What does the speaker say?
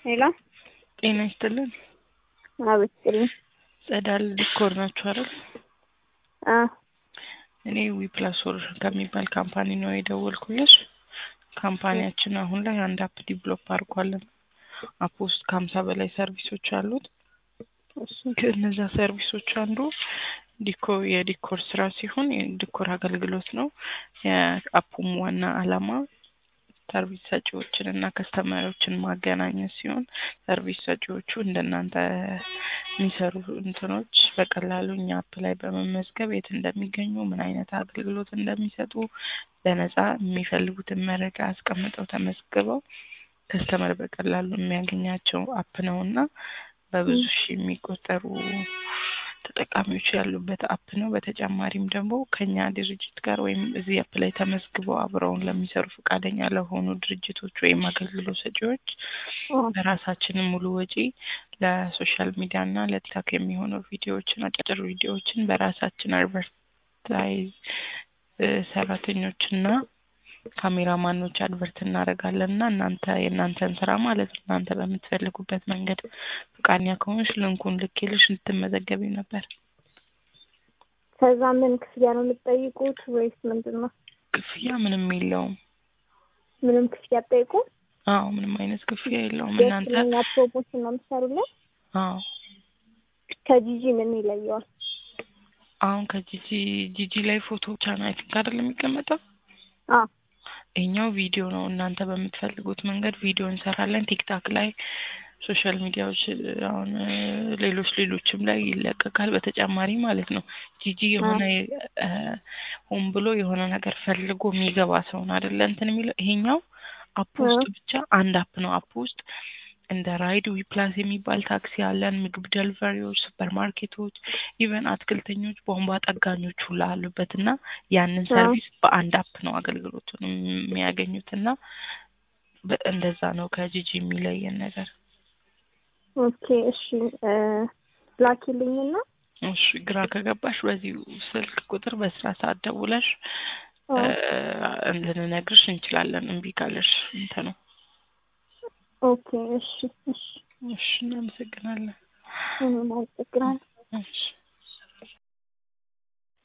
ሄሎ ጤና ይስጥልን። አቤት ይስጥልኝ። ጸዳል ዲኮር ናችሁ አይደል? አ እኔ ዊፕላስ ወር ከሚባል ካምፓኒ ነው የደወልኩልሽ። ካምፓኒያችን አሁን ላይ አንድ አፕ ዲቨሎፕ አድርጓለን። አፕ ውስጥ ከሀምሳ በላይ ሰርቪሶች አሉት። እሺ ከእነዛ ሰርቪሶች አንዱ ዲኮ የዲኮር ስራ ሲሆን የዲኮር አገልግሎት ነው። የአፑም ዋና አላማ ሰርቪስ ሰጪዎችን እና ከስተመሪዎችን ማገናኘት ሲሆን ሰርቪስ ሰጪዎቹ እንደናንተ የሚሰሩ እንትኖች በቀላሉ እኛ አፕ ላይ በመመዝገብ የት እንደሚገኙ ምን አይነት አገልግሎት እንደሚሰጡ በነፃ የሚፈልጉትን መረጃ አስቀምጠው ተመዝግበው ከስተመር በቀላሉ የሚያገኛቸው አፕ ነው እና በብዙ ሺህ የሚቆጠሩ ተጠቃሚዎች ያሉበት አፕ ነው። በተጨማሪም ደግሞ ከኛ ድርጅት ጋር ወይም እዚህ አፕ ላይ ተመዝግበው አብረውን ለሚሰሩ ፈቃደኛ ለሆኑ ድርጅቶች ወይም አገልግሎት ሰጪዎች በራሳችን ሙሉ ወጪ ለሶሻል ሚዲያ እና ለቲክታክ የሚሆኑ ቪዲዮዎችን አጫጭር ቪዲዮዎችን በራሳችን አድቨርታይዝ ሰራተኞችና ካሜራማኖች አድቨርት እናደርጋለን እና እናንተ የእናንተን ስራ ማለት ነው እናንተ በምትፈልጉበት መንገድ ፈቃደኛ ከሆንሽ ልንኩን ልኬልሽ እንድትመዘገቢ ነበር። ከዛ ምን ክፍያ ነው የምትጠይቁት ወይስ ምንድን ነው? ክፍያ ምንም የለውም። ምንም ክፍያ አትጠይቁ? አዎ ምንም አይነት ክፍያ የለውም። እናንተ የትኛው ፕሮሞሽን ነው የምትሰሩልን? አዎ ከጂጂ ምን ይለየዋል? አሁን ከጂጂ ጂጂ ላይ ፎቶ ብቻ ነው አይ ቲንክ አይደል የሚቀመጠው? አዎ ይሄኛው ቪዲዮ ነው። እናንተ በምትፈልጉት መንገድ ቪዲዮ እንሰራለን። ቲክታክ ላይ ሶሻል ሚዲያዎች አሁን ሌሎች ሌሎችም ላይ ይለቀቃል። በተጨማሪ ማለት ነው ጂጂ የሆነ ሆን ብሎ የሆነ ነገር ፈልጎ የሚገባ ሰውን አይደለ እንትን የሚለው ይሄኛው አፕ ውስጥ ብቻ አንድ አፕ ነው። አፕ ውስጥ እንደ ራይድ ዊፕላስ የሚባል ታክሲ አለን፣ ምግብ ደልቨሪዎች፣ ሱፐር ማርኬቶች፣ ኢቨን አትክልተኞች፣ ቧንቧ ጠጋኞች ሁላ አሉበት እና ያንን ሰርቪስ በአንድ አፕ ነው አገልግሎቱን የሚያገኙት እና እንደዛ ነው ከጂጂ የሚለየን ነገር። ኦኬ እሺ ላኪልኝና እሺ ግራ ከገባሽ በዚሁ ስልክ ቁጥር በስራ ሰዓት ደውለሽ ልንነግርሽ እንችላለን። እምቢ ካለሽ እንትን ነው። ኦኬ እሺ እሺ እሺ እናመሰግናለን። እኔም አመሰግናለሁ። እሺ